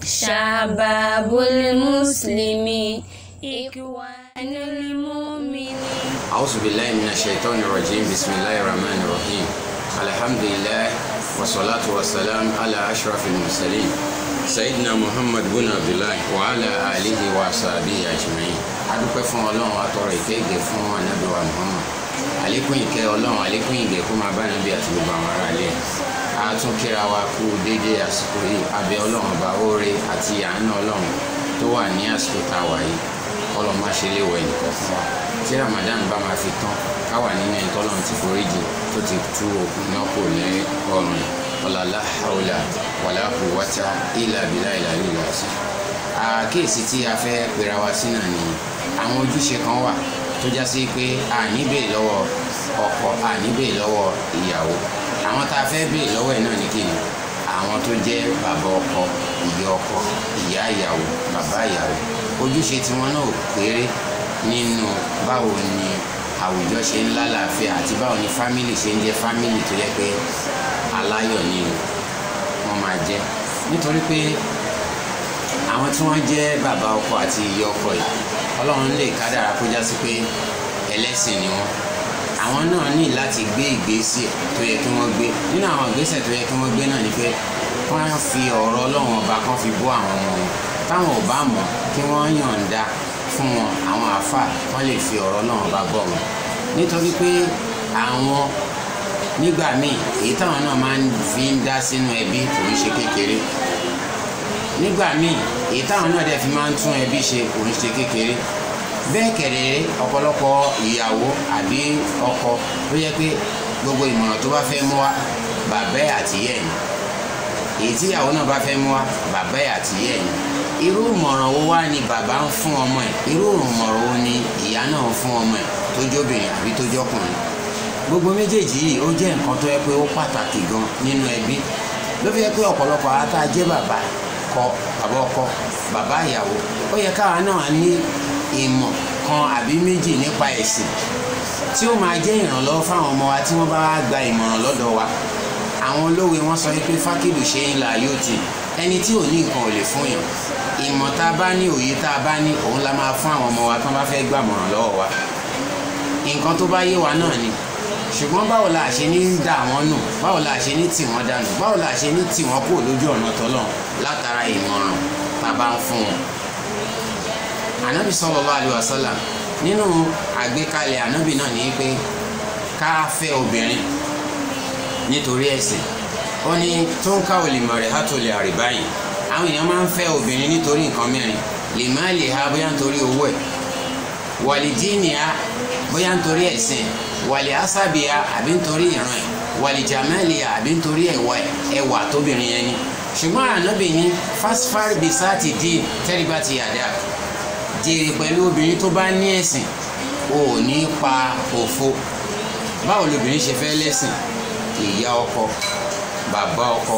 شباب المسلمين إخوان المؤمنين أعوذ بالله من الشيطان الرجيم بسم الله الرحمن الرحيم الحمد لله والصلاة والسلام على أشرف المرسلين سيدنا محمد بن عبد الله وعلى آله وصحبه أجمعين adúpẹ́ fún ọlọ́run atọrọ ìkẹ́gẹ́ fún anábìwá muhammad àlékún ìkẹ́ ọlọ́run àlékún ìgẹ̀ kó máa bá nàbí àti gbogbo àwọn ará ilé a tún kíra wa kú déédéé àsìkò yìí abẹ́ ọlọ́run ọba oore àti àánú ọlọ́run tó wà ní àsìkò tá a wà yìí ọlọ́run má ṣe léwọ̀ ẹnìkan fún wa tí ramadan bá máa fi tán káwà nínú ẹni tọ́lọ́run ti foríjì tó ti tú òkun náà kò ní ọrùn ọ̀làlá haúlà wàlá quwwata illa billahi ìlàlú ìlàsí. àkíyèsí tí a fẹ́ pera wa sí náà ni àwọn ojúṣe kan wà tó já sí pé a ní béèrè lọ́wọ́ ọkọ a ní béèrè lọ́wọ́ ìyàwó àwọn tá a fẹ́ béèrè lọ́wọ́ ẹ̀ náà ní kí ni àwọn tó jẹ́ bàbá ọkọ ìyá ọkọ ìyá ìyàwó bàbá ìyàwó ojúṣe tiwọn náà ò kéré nínú báwo ni àwùjọ ṣe ń lálàáfíà àti báwo ni fámìlì ṣe ń jẹ́ fámìlì tó yẹ pé aláyọ̀ ni wọ́n máa jẹ́ nítorí pé àwọn tí wọ́n jẹ́ bàbá ọkọ àti ìyá ọkọ yìí ọlọ́run lè kádàrá kó já sí pé ẹlẹ́sìn ni wọ́n àwọn náà ní láti gbé ìgbésẹ̀ tó yẹ kí wọ́n gbé nínú àwọn ìgbésẹ̀ tó yẹ kí wọ́n gbé náà ni pé wọ́n á fi ọ̀rọ̀ ọlọ́run ọba kan fi bọ́ àwọn ọmọ wọn táwọn ò bá mọ̀ kí wọ́n yọ̀ǹda fún wọn àwọn àáfà wọ́n lè fi ọ̀rọ̀ ọlọ́run ọba bọ́ wọn nítorí pé àwọn nígbà míì èyí táwọn náà máa ń fi ń dá sínú ẹbí kò ń ṣe kékeré nígbà míì èyí táwọn náà dẹ̀ fi máa ń tún ẹbí ṣe kò ń ṣe kékeré bẹ́ẹ̀ kẹ̀rẹ̀ ọ̀pọ̀lọpọ̀ ìyàwó àbí ọkọ ló yẹ pé gbogbo ìmọ̀ràn tó bá fẹ́ mú wá bàbá ẹ̀ àti ìyá ẹ̀ ni èyí tí ìyàwó náà bá fẹ́ mú wá bàbá ẹ̀ àti ìyá ẹ̀ ni irú ìmọ̀ràn wo wá ni bàbá ń fún ọmọ ẹ̀ irú ìmọ̀ràn wo ni ìyá náà ń fún ọmọ ẹ̀ tó jóbìnrin àbí tó jọkùnrin gbogbo méjèèjì yìí ó jẹ́ nǹkan tó yẹ pé ó pàtàkì gan nínú ẹbí ló fi yẹ pé ọ̀pọ̀lọpọ̀ ata jẹ́ bàbá kọ bàbá ọkọ bàbá ìyàwó ó yẹ káwa náà ní ìmọ̀ kan àbí méjì nípa ẹ̀sìn tí ó máa jẹ́ ìrànlọ́wọ́ fáwọn ọmọ wa tí wọ́n bá wá gba ìmọ̀ràn lọ́dọ̀ wa àwọn olówe wọn sọ pé fákìlù ṣe ń la yóò ti ẹni tí ò ní nǹkan ò lè fún yàn ìmọ̀ tá a bá ní òye tá a bá ní òun la máa fún àwọn ọmọ wa tí wọ́n bá fẹ́ gbàmọ̀ràn lọ́wọ́ wa nǹkan tó bá yé wa náà ni ṣùgbọ́n báwo la ṣe ní dà wọ́n nù báwo la ṣe ní tì wọ́n dànù báwo la ṣe ní tì wọ́n kúrò lójú ọ̀nà tọ́lọ̀ látara ìmọ̀ràn tá a bá ń fún wọn. ànábì sallallahu alaihi wasallam nínú àgbékalẹ̀ ànábì náà ní pé ká fẹ́ obìnrin nítorí ẹ̀sìn ó ní tó ń káwọ́ lè mọ̀ rẹ̀ hátó lè àríbáyìn àwọn èèyàn máa ń fẹ́ obìnrin nítorí nǹkan mẹ́rin lè má lè ha bóyá nítorí owó ẹ̀ wàlìdíìnìá bóyá nítorí ẹ̀sìn wàlì asábìá àbí nítorí ìran ẹ̀ wàlì jàmẹ́lìá àbí nítorí ẹwà tóbìnrin yẹn ni ṣùgbọ́n ànábì ní fásfárì bisáàtì dín tẹ́rìbá ti yàdá jèrè pẹ̀lú obìnrin tó bá ní ẹ̀sìn ò ní pa òfo báwo lobìnrin ṣe fẹ́ lẹ́sìn ìyá ọkọ bàbá ọkọ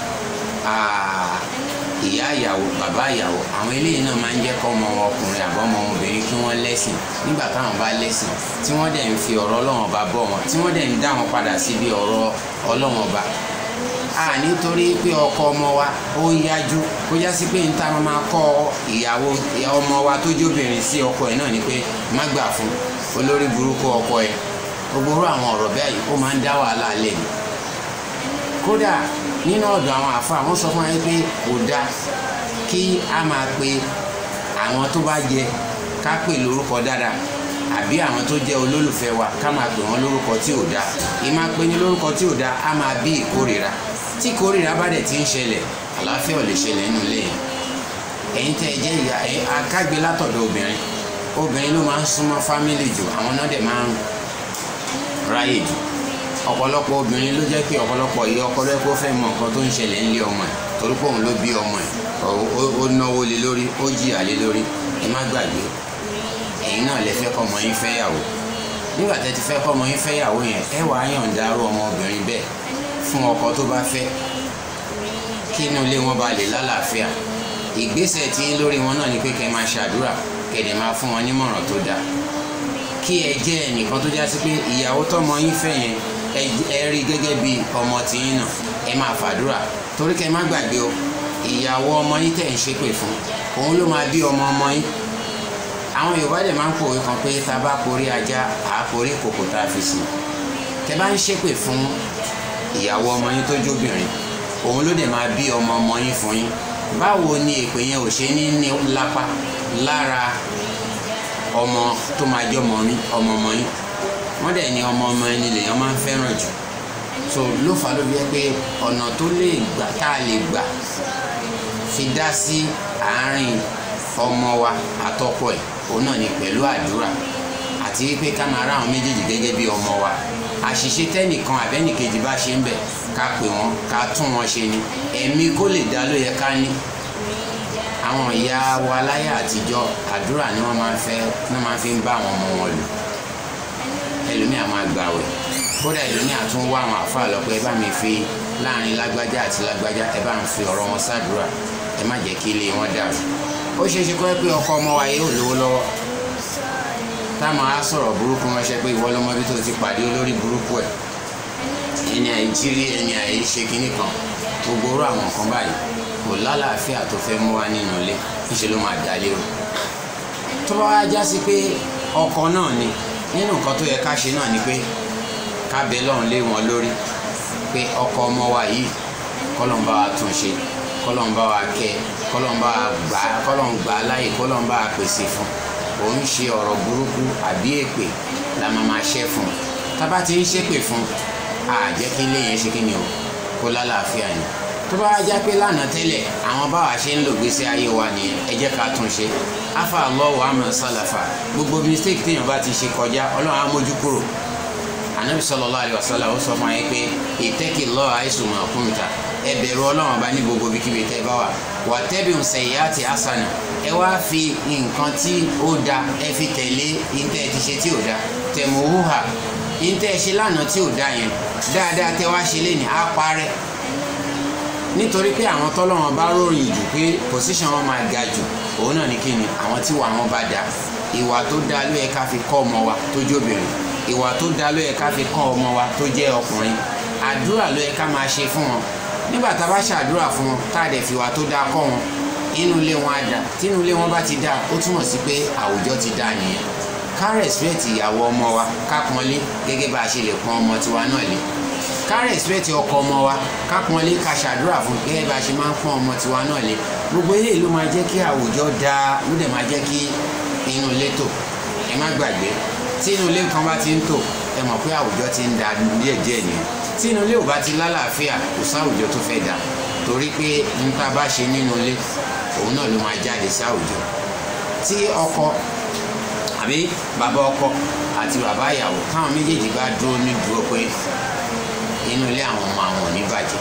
ìyá ìyàwó bàbá ìyàwó àwọn eléyìí náà máa ń jẹ́ kọ́ ọmọ ọkùnrin àbọ̀ ọmọ obìnrin kí wọ́n lẹ́sìn nígbà táwọn bá lẹ́sìn tí wọ́n dẹ̀ ń fi ọ̀rọ̀ ọlọ́wọ́n ọba bọ̀ wọn tí wọ́n dẹ̀ ń dá wọn padà síbi ọ̀rọ̀ ọlọ́wọ́n ọba. a nítorí pé ọkọ ọmọ wa ó yájú kó já sí pé n ta máa kọ́ ìyàwó ọmọ wa tó jóbìnrin sí ọkọ ẹ̀ náà ni pé má gbà fún olórí burúkú ọkọ ẹ̀ gbogbo àwọn ọ̀rọ̀ bẹ́ẹ̀ ó máa ń dá wàhálà lẹ̀ ni kódà nínú ọ̀dọ̀ àwọn àfa àwọn sọ fún wa pé kò dáa kí a máa pe àwọn tó bá jẹ ká pè lórúkọ dáadáa àbí àwọn tó jẹ́ olólùfẹ́ wa ká máa pè wọ́n lórúkọ tí ò dáa ìmáa pe ní lórúkọ tí ò dáa á máa bí ìkórìíra tí ìkórìíra bá dẹ̀ ti ń ṣẹlẹ̀ àlàáfíà ò lè ṣẹlẹ̀ nínú ilé yẹn ẹ̀yin tẹ́ ẹ jẹ́ ìyá ẹ̀ akágbé látọ̀dọ̀ obìnrin obìnrin ló máa ń súnmọ́ fámìlì jù àwọn náà dẹ̀ máa ń ráyè jù ọ̀pọ̀lọpọ̀ obìnrin ló jẹ́ pé ọ̀pọ̀lọpọ̀ ìyá ọkọ rẹ̀ kó fẹ́ mọ nǹkan tó ń ṣẹlẹ̀ ńlé ọmọ ẹ̀ torí pé òun ló bí ọmọ ẹ̀ ó náwó lé lórí ó jìyà lé lórí ẹ má gbàgbé ẹ̀yin náà lè fẹ́ kọ́ ọmọ yín fẹ́ yàwó nígbà tẹ́ ti fẹ́ kọ́ ọmọ yín fẹ́ yàwó yẹn ẹ wàá yọ̀ǹda arú ọmọbìnrin bẹ́ẹ̀ fún ọkọ tó bá fẹ́ kí inú ilé wọn bá lè lálàáfíà ìgbésẹ̀ tí lórí wọn náà ni pé kẹ́ máa ṣàdúrà kẹ̀dẹ̀ máa fún wọn nímọ̀ràn tó dáa kí ẹ jẹ́ ẹnìkan tó já sí pé ìyàwó tọmọ yín fẹ́ yẹn ẹ rí gẹ́gẹ́ bí ọmọ tìyín náà ẹ máa fàdúrà torí kẹ́ ẹ má gbàgbé o ìyàwó ọmọ yín tẹ̀ ń ṣépè fún òun ló máa bí ọmọ ọmọ yín àwọn yorùbá dẹ̀ máa ń pòwe kan pé tá a bá porí ajá à á porí kòkò tá a fi sí tẹ bá ń ṣépè fún ìyàwó ọmọ yín tó jóbìnrin òun ló dẹ̀ máa bí ọmọ ọmọ yín fún yín báwo ni èpè yẹn ò ṣe ní ní lápá lára ọmọ tó máa jẹ́ ọmọ yín ọmọ ọmọ yín wọ́n dẹ̀ ní ọmọ ọmọ ẹni lèèyàn máa ń fẹ́ràn jù so ló fà ló fi jẹ́ pé ọ̀nà tó lè gbà tá a lè gbà fi dá sí àárín ọmọ wa àtọkọ ẹ̀ òun náà ni pẹ̀lú àdúrà àti wípé ká máa rá àwọn méjèèjì gẹ́gẹ́ bí ọmọ wa àṣìṣe tẹ́nìkan àbẹ́nìkejì bá ṣe ń bẹ̀ ká pè wọ́n ká tún wọn ṣe ni ẹ̀mí kó lè dá ló yẹ ká ní àwọn ìyá wa láyé àtijọ́ àdúrà ni wọ́n máa ń fẹ́ ní wọ́n máa fi ń bá àwọn ọmọ wọn lò ẹlòmíà máa gbàwẹ̀ kódà ẹlòmíà tún wá àwọn àfáà lọ pé ẹ bá mi fi láàrin lágbájá àti lágbájá ẹ bá ń fi ọ̀rọ̀ wọn ṣàdúrà ẹ má jẹ́ kí ilé wọn dàrú ó ṣeé ṣe kó ẹ pé ọkọ ọmọ wa yóò lówó lọ́wọ́ táwọn á sọ̀rọ̀ burúkú wọn ṣe pé ìwọ lọmọ bí tó ti pàdé olórí burúkú ẹ̀ ẹni àìjírí ẹni àìṣe kinní kan gbogbo orú àwọn nǹkan báyìí kò lálàáfíà tó fẹ́ mú wa nínú ilé níṣẹ́ ló máa dá lérò tó bá wá já sí pé ọkọ náà ni nínú nǹkan tó yẹ ká ṣe náà ni pé ká bẹ lọ́run lé wọn lórí pé ọkọ ọmọ wa yìí kọ́lọ́n bá wa tún ṣe kọ́lọ́n bá wa kẹ́ kọ́lọ́n bá wa gbà kọ́lọ́n gbà á láyè kọ́lọ́n bá wa pèsè fún òun ṣe ọ̀rọ̀ burúkú àbí èpè la máa máa ṣẹ́ fún un tá bá ti ń ṣépè fún a jẹ́ kí ilé yẹn ṣe kí ni o kó lálàáfíà ni tó bá já pé lánàá tẹ́lẹ̀ àwọn báwa ṣe ń lò gbèsè ayé wa nìyẹn ẹ jẹ́ ká tún ṣe afa Allahu àmọ́ sálàfà gbogbo mistake téèyàn bá ti ṣe kọjá ọlọ́run á mójú kúrò anabi sallallahu alaihi wasallam ó sọ fún ayé pé ìtẹ́kì lọ́ọ̀ àìsùn máa kún ta ẹ bẹ̀rù ọlọ́run bá ní gbogbo ibikíbi tẹ́ bá wà wà tẹ́bi ń sẹ̀yìn àti asana ẹ wá fi nǹkan tí ó da ẹ fi tẹ̀lé ìtẹ́ ti ṣe tí ò da tẹ̀mú húhà ìtẹ́ ṣe lánàá tí ò da yẹn dáadáa tẹ́ wá ṣe lé ní á parẹ́ nítorí pé àwọn tọ́lọ́wọ́n bá ròyìn jù pé position wọn máa ga jù òun náà ní kí ni àwọn tí wà wọn bá da ìwà tó da ló yẹ ká fi kọ́ ọmọ wa tó jóbìnrin ìwà tó da ló yẹ ká fi kọ́ ọmọ wa tó jẹ́ ọkùnrin àdúrà ló yẹ ká máa ṣe fún wọn nígbà tá a bá ṣàdúrà fún wọn tá a dẹ̀ fìwà tó da kọ́ wọn inú ilé wọn á dà tí inú ilé wọn bá ti dà ó túmọ̀ sí pé àwùjọ ti dà nìyẹn ká respect ìyàwó ọmọ wa ká pọ́nlé gẹ́gẹ́ bá a ṣe lè pọ́n ọmọ tiwa náà lé ká respect ọkọ ọmọ wa ká pọ́nlé ká ṣàdúrà fún gẹ́gẹ́ bá a ṣe máa ń pọ́n ọmọ tiwa náà lé gbogbo eléyìí ló máa jẹ́ kí àwùjọ dáa ló dẹ̀ máa jẹ́ kí inú ilé tò ẹ má gbàgbé tí inú ilé kan bá ti ń tò ẹ mọ̀ pé àwùjọ ti ń da díẹ̀ díẹ̀ nìyẹn tí inú ilé ò bá ti lálàáfíà kò sáwùjọ tó fẹ́ dà torí pé nípa bá ṣe nínú ilé òun náà ló máa jáde sáwùjọ tí ọkọ àbí bàbá ọkọ àti bàbá ìyàwó káwọn méjèèjì bá dúró ní dúró pé inú ilé àwọn ọmọ àwọn ò ní bàjẹ́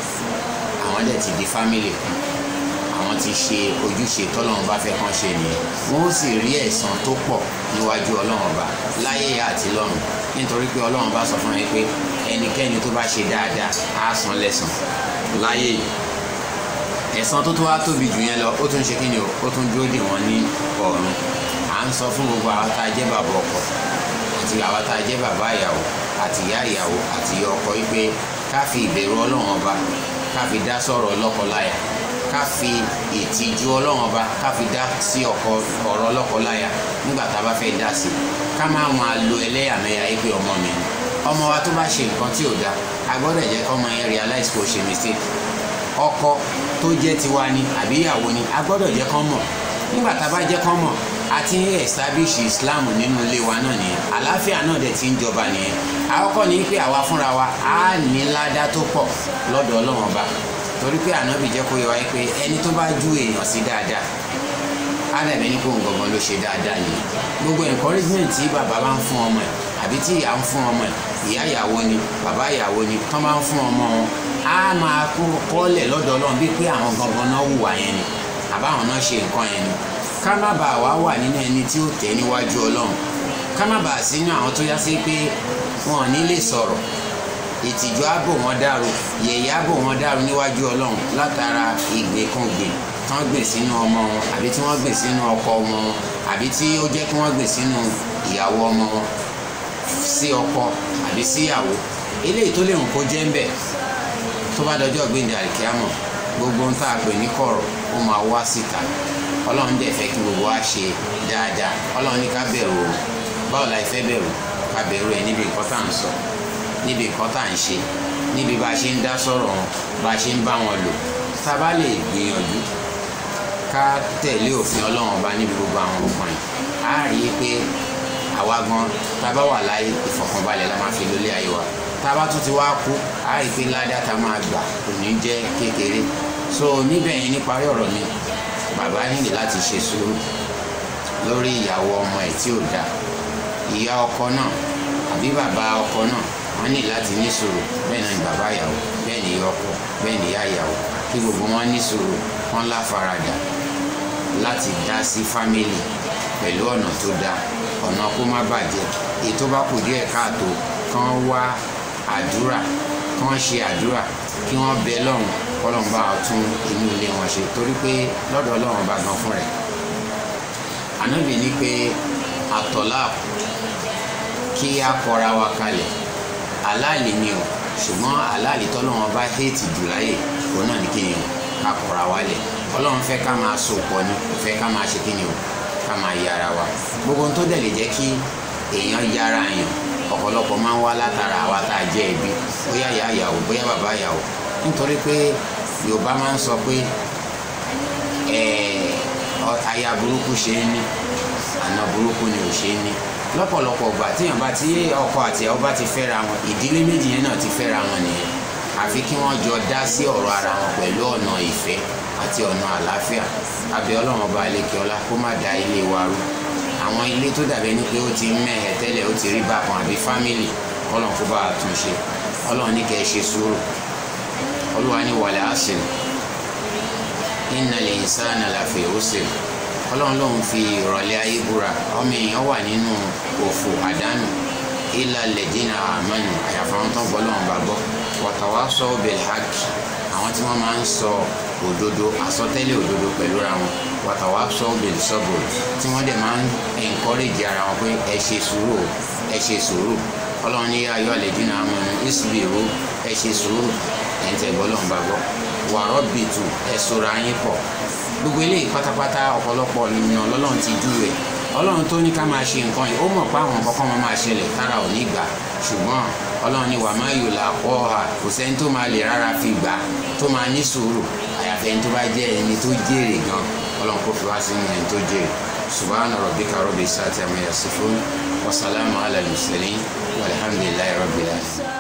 àwọn dẹ̀ ti di fámìlì kan àwọn ti ṣe ojúṣe tọ́lọ́run bá fẹ́ kán ṣe nìyẹn wọ́n ó sì rí ẹ̀san tó pọ̀ níwájú ọlọ́run ọba láyé àti lọ́run nítorí pé ọlọ́run bá sọ fún mi pé ẹnikẹ́ni tó bá ṣe dáadáa á san lẹ́san láyé yìí ẹ̀san tó tó wá tóbi jù yẹn lọ ó tún ṣe kí ni o ó tún dúró dè wọ́n ní ọ̀run à ń sọ fún gbogbo àwọn tá a jẹ́ bàbá ọkọ àti àwọn tá a jẹ́ bàbá ìyàwó àti ìyá ìyàwó àti ìyá ọkọ wípé ká fi ìbẹ̀rù ọlọ́run ọba ká fi dá sọ̀rọ̀ lọ́kọláya ká fi ìtìjú ọlọ́run ọba ká fi dá sí ọkọ ọ̀rọ̀ lọ́kọláya nígbà tá a bá fẹ́ dá sí ká má máa lo ẹlẹ́yàmẹ̀yà yìí pé ọmọ mi ni ọmọ wa tó bá ṣe nǹkan tí ò dáa a gbọ́dọ̀ jẹ́ kọ́mọ yẹn realize kó ṣe mistake ọkọ tó jẹ́ tiwa ni àbí ìyàwó ni a gbọ́dọ̀ jẹ́ kán mọ̀ nígbà tá a bá jẹ́ kán mọ̀ a ti ń establish Islam nínú ilé wa náà nìyẹn àlàáfíà náà dẹ̀ ti ń jọba nìyẹn àkọ́kọ́ ni pé àwa fúnra wa á ní ládá tó pọ̀ lọ́dọ̀ Ọlọ́run ọba torí pé ànábì jẹ́ kó yẹ wáyé pé ẹni tó bá ju èèyàn sí dáadáa ádàbí ní kó gbọ̀ngàn ló ṣe dáadáa yìí gbogbo encouragement tí bàbá bá ń fún ọmọ ẹ̀ àbí tí ìyá ń fún ọmọ ẹ̀ ìyá ìyàwó ni bàbá ìyàwó ni tán bá ń fún ọmọ wọn á máa kọ́lẹ̀ lọ́dọ̀ Ọlọ́run bí pé àwọn gangan náà hùwà yẹn ni àbáwọn náà ṣe nǹkan yẹn ni ká má bàa wá wà nínú ẹni tí ó tẹ̀ níwájú Ọlọ́run ká má bàa sínú àwọn tó yá sí pé wọn ò ní lè sọ̀rọ̀ ìtìjú ààbò wọn dàrú yẹ̀yẹ́ ààbò wọn dàrú níwájú Ọlọ́run látara ìgbèkùngbè tí wọ́n gbè sínú ọmọ wọn àbí tí wọ́n gbè sínú ọkọ wọn àbí tí ó jẹ́ kí wọ́n gbè sínú ìyàwó ọmọ wọn sí ọkọ àbí síyàwó eléyìí tó lè hùn kó jẹ́ ń bẹ̀ tó bá dọjọ́ gbẹ̀ndẹ̀ àríkíámọ̀ gbogbo ń tá a pè ní kọ̀rọ̀ ó máa wá síta ọlọ́run dẹ̀ fẹ́ kí gbogbo wa ṣe dáadáa ọlọ́run ní ká bẹ̀rù o báwo la fẹ́ bẹ̀rù ká bẹ̀rù ẹ̀ níbi nǹkan tá à ń sọ níbi nǹkan tá à ń ṣe níbi bá a ṣe ń dá sọ̀rọ̀ wọn bá a ṣe ń bá wọn lò tá a bá lè gbìyànjú ká tẹ̀lé òfin ọlọ́run ọba níbi gbogbo àwọn nǹkan yìí á rí i pé àwa gan tá a bá wà láyé ìfọ̀kànbalẹ̀ la máa fi lólé ayé wa tá a bá tún ti wá kú á rí i pé ládàá tá a máa gbà kò ní jẹ́ kékeré so níbẹ̀ yẹn níparí ọ̀rọ̀ mi bàbá nílò láti ṣe sùúrù lórí ìyàwó ọmọ ẹ̀ tí ò dáa ìyá ọkọ náà àbí bàbá ọkọ náà wọ́n ní láti ní sùúrù bẹ́ẹ̀ náà ni bàbá ìyàwó bẹ́ẹ̀ ni ìyá ọkọ bẹ́ẹ̀ ni ìyá ìyàwó kí gbogbo wọn ní sùúrù wọn láfaradà láti dá sí fámìlì pẹ̀lú ọ̀nà tó dáa ọ̀nà kó má bàjẹ́ èyí tó bá kù díẹ̀ káàtó kán wá àdúrà kán ṣe àdúrà kí wọ́n bẹ lọ́run kọ́lọ́n bá tún inú ilé wọn ṣe torí pé lọ́dọ̀ ọlọ́run bá gan fún rẹ̀ ànábì ní pé àtọ̀lá kí á kọra wa kalẹ̀ aláàlì ni o ṣùgbọ́n aláàlì tọ́lọ́run bá héètì jù láyè òun náà ní kíni o ká kọra wa lẹ̀ ọlọ́run fẹ́ ká máa so pọ̀ ni kò fẹ́ ká máa ṣe kíni o ká máa yára wa gbogbo ohun tó dẹ̀ lè jẹ́ kí èèyàn yára yàn ọ̀pọ̀lọpọ̀ máa ń wá látara àwa tá a jẹ́ ẹbí bóyá ìyá ìyàwó bóyá bàbá ìyàwó nítorí pé yorùbá máa ń sọ pé aya burúkú ṣe é ní àna burúkú ni ò ṣe é ní lọ́pọ̀lọpọ̀ ìgbà tíyàn bá tí ọkọ àti ìyàwó bá ti fẹ́ra wọn ìdílé méjì yẹn náà ti fẹ́ra wọn nìyẹn àfi kí wọ́n jọ dá sí ọ̀rọ̀ ara wọn pẹ̀lú ọ̀nà ìfẹ́ àti ọ̀nà àlàáfíà abẹ́ ọlọ́run ọba àlekèọlá kó má da ilé wa rú àwọn ilé tó dàbẹ́ ní pé ó ti mẹ́hẹ̀ tẹ́lẹ̀ ó ti rí bákan àbí fámìlì ọlọ́run kó bá a tún ṣe ọlọ́run ní kẹ́ ẹ ṣe sùúrù olúwa ní wàlẹ̀ àṣìl innal insana lafi usr ọlọ́run lòun fi ìrọ̀lẹ́ ayé búra ọmọ èèyàn wà nínú òfò àdánù illa alladhina amanu àyàfà wọn tó ń gbọ́ lọ́wọ́n bá gbọ́ wa tawasaw bil haqq àwọn tí wọ́n máa ń sọ òdodo àsọtẹ́lẹ̀ òdodo pẹ̀lú ra wọn wa tawasaw bil sabr tí wọ́n dẹ̀ máa ń encourage ara wọn pé ẹ ṣe sùúrù ẹ ṣe sùúrù ọlọ́run ní ayọ́ alladhina amanu isbiru ẹ ṣe sùúrù ẹ̀ ń tẹ̀ gbọ́ lọ́wọ́n bá gbọ́ wa rabbitu ẹ sora yín pọ̀ gbogbo eléyìí pátápátá ọ̀pọ̀lọpọ̀ ènìyàn lọ́lọ́run ti dú rẹ̀ ọlọ́run tó ní ká máa ṣe nǹkan yìí ó mọ̀ pé àwọn kọ́kọ́ máa máa ṣẹlẹ̀ tára ò ní gbà ṣùgbọ́n ọlọ́run ní wàá máa yò làkọ́ ha kò sẹ́ni tó máa lè rárá fi gbà tó máa ní sùúrù àyàfi ẹni tó bá jẹ́ ẹni tó jèrè gan ọlọ́run kò fi wá sínú ẹni tó jèrè subhana rabbika rabbil izzati amma yasifun wa salamun ala al-mursalin walhamdulillahi rabbil alamin.